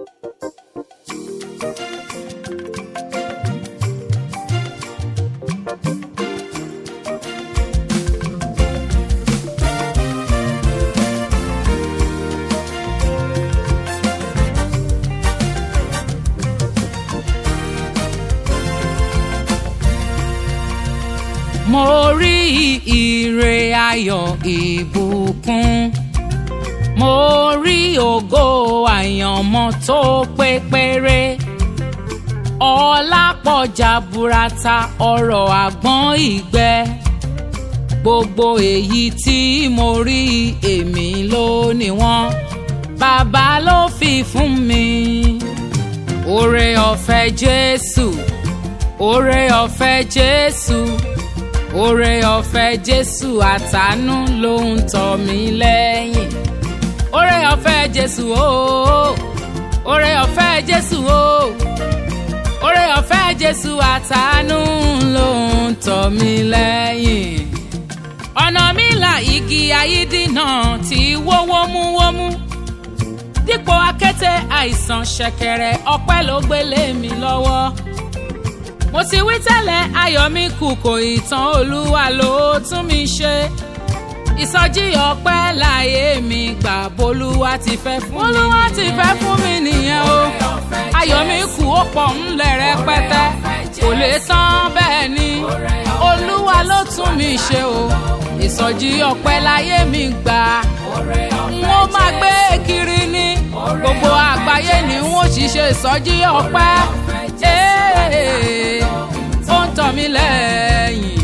mo rí ire ayọ̀ ìbùkún mo rí ògo àyànmọ́ tó pé péré ọlá pọ̀ jaburata ọrọ̀ àgbọ̀n ìgbẹ́ gbogbo èyí tí mo rí èmi ló ní wọ́n bàbá ló fi fún mi oore ọ̀fẹ́ jésù oore ọ̀fẹ́ jésù oore ọ̀fẹ́ jésù àtàánú ló ń tọ̀ mí lẹ́yìn oore ọ̀fẹ́ jésù ooo oore ọ̀fẹ́ jésù ooo oore ọ̀fẹ́ jésù àtàánú ló ń tọ̀ mí lẹ́yìn ọ̀nà mi là igi ayídínà tí wó wómúwómú dípò akété àìsàn ṣẹ̀kẹ̀rẹ̀ ọpẹ́ ló gbélé mi lọ́wọ́ mo ti wí tẹ́lẹ̀ ayọ̀ mi kù kò ìtàn olúwa ló tún mi ṣe ìsọjí ọpẹ́ láyé mi gbà bolúwa ti fẹ́ fún mi bolúwa ti fẹ́ fún mi nìyẹn o ayọ̀ mi kù ó pọ̀ ńlẹ̀ rẹpẹtẹ kò lè tán bẹ́ẹ̀ ni olúwa ló tún mi ṣe o ìsọjí ọpẹ́ láyé mi gbà mo máa gbé kiri ní gbogbo àgbáyé ni n ó ṣiṣẹ́ ìsọjí ọpẹ́ ó ń tọ̀ mí lẹ́yìn.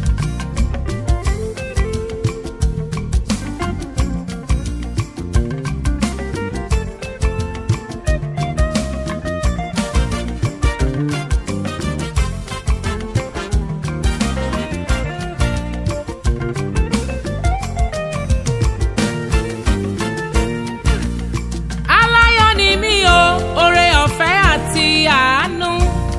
aláyọ̀ ni mí o oore ọ̀fẹ́ àti àánú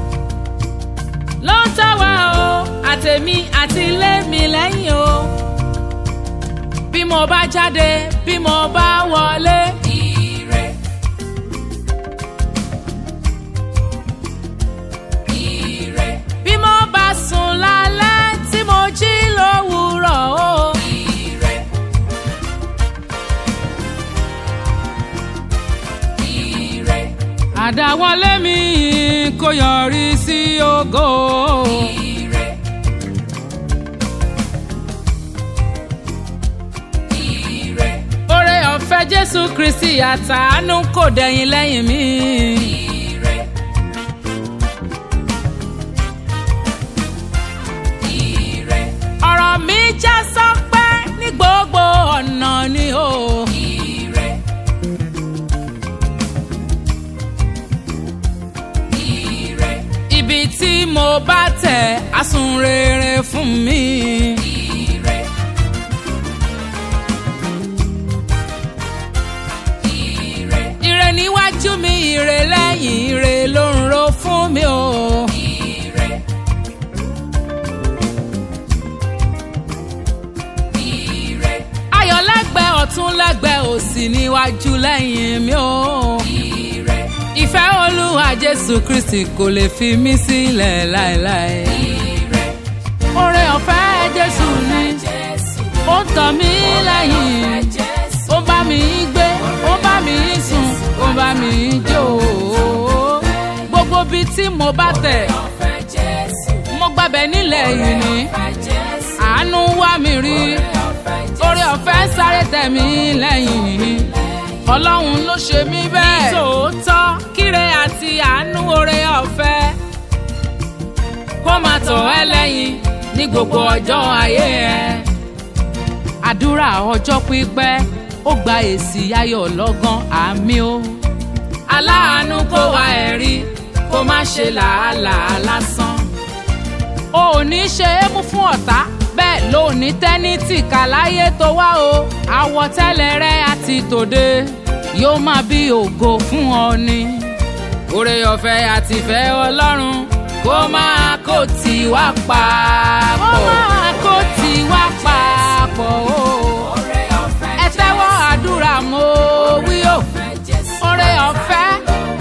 ló ń tọ́ wa o àtèmi àti ilé mi lẹ́yìn o bí mo bá jáde bí mo bá wọlé. Ire. Ire. bí mo bá sùn lálẹ́ tí mo jí lówùúrọ̀ o. Ire. Ire. àdáwọlé mi kò yọrí sí ògo. Ire. Ire. oore ọ̀fẹ́ jésù kristi àtàánú kò dẹ̀yìn lẹ́yìn mi. Ire. Ire. ọ̀rọ̀ mi já sọ́pẹ́ ní gbogbo ọ̀nà ni o. Ire. Ire. ibi tí mo bá tẹ̀ á sùn rere fún mi. Ire. Ire. ire níwájú mi ire lẹ́yìn ire ló ń ro fún mi o. Ire. Ire. ayọ̀ lẹ́gbẹ̀ẹ́ ọ̀tún lẹ́gbẹ̀ẹ́ òsì níwájú lẹ́yìn mi o. Ire. ìfẹ́ olúwa jésù kristi kò lè fi mí sílẹ̀ láéláé. Ire. oore ọ̀fẹ́ jésù ni ó ń tọ̀ mí lẹ́yìn ó ń bá mi gbé ó ń bá mi sùn ó ń bá mi jó gbogbo bíi tí mo bá tẹ̀ mo gbàbẹ̀ nílẹ̀ yìí ni àánú wá mi rí oore ọ̀fẹ́ sáré tẹ̀ mí lẹ́yìn ọlọ́run ló ṣe mí bẹ́ẹ̀. nítòótọ́ kíre àti àánú oore ọ̀fẹ́ kó máa tọ̀ ẹ́ lẹ́yìn ní gbogbo ọjọ́ ayé ẹ. àdúrà ọjọ́ pípẹ́ ó gba èsì ayọ̀ lọ́gán àmì o. aláàánú kó wa ẹ̀rí kó má ṣe làálàá lásán. o ò ní ṣe é mú fún ọ̀tá bẹ́ẹ̀ ló ní tẹ́nítì kàláyé tó wá o. àwọ̀tẹ́lẹ̀ rẹ àti tòde yóò máa bí ògo fún ọ ni. oore ọ̀fẹ́ àtìfẹ́ ọlọ́run kó máa kó tì wá papọ̀. kó máa kó tì wá papọ̀ o. ẹ tẹ́wọ́ àdúrà mo wí o. oore ọ̀fẹ́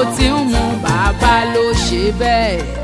ti ń mu bàbá ló ṣe bẹ́ẹ̀.